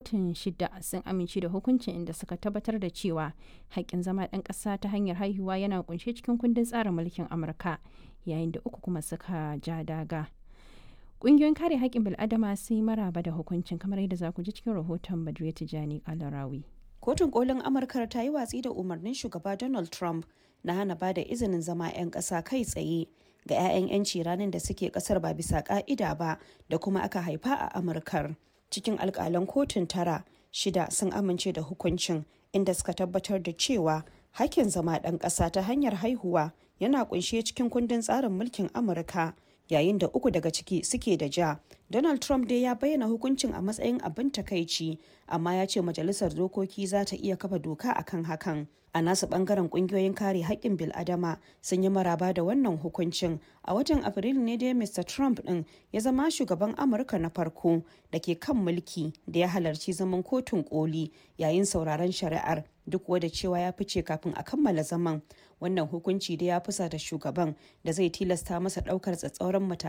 kotun shida sun amince da hukuncin inda suka tabbatar da cewa haƙƙin zama ɗan ƙasa ta hanyar haihuwa yana kunshe cikin kundin tsarin mulkin amurka yayin da uku kuma suka ja daga ƙungiyoyin kare haƙƙin bil'adama sun yi maraba da hukuncin kamar yadda za ku ji cikin rahoton badriya tijani kalarawi kotun kolin amurka ta yi watsi da umarnin shugaba donald trump na hana ba da izinin zama 'yan ƙasa kai tsaye ga 'ya'yan 'yanci ranar da suke ƙasar ba bisa ƙa'ida ba da kuma aka haifa a amurkar cikin alƙalan kotun tara shida sun amince da hukuncin inda suka tabbatar da cewa hakkin zama ɗan ƙasa ta hanyar haihuwa yana ƙunshe cikin kundin tsarin mulkin amurka yayin da uku daga ciki suke da ja donald trump dai ya bayyana hukuncin a matsayin abin takaici amma ya ce majalisar dokoki za ta iya kafa doka akan hakan a nasu bangaren kungiyoyin kare haƙƙin bil'adama sun yi maraba da wannan hukuncin a watan afrilu ne dai mr trump din ya zama shugaban amurka na farko da ke kan mulki da ya halarci zaman kotun koli yayin sauraron shari'ar duk wadda cewa ya fice kafin a kammala zaman wannan hukunci da ya fusa da shugaban da zai tilasta masa ɗaukar tsatsauran matakai